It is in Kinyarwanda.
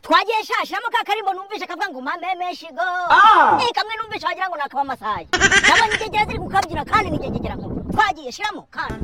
twagiye shasha mu kakari ngo numvishe kavuga ngo mame shigo eh kamwe numvishe wagira ngo nakaba masaje nabonye igegera ziri gukabyina kandi n'igegera ngo twagiye shiramo kandi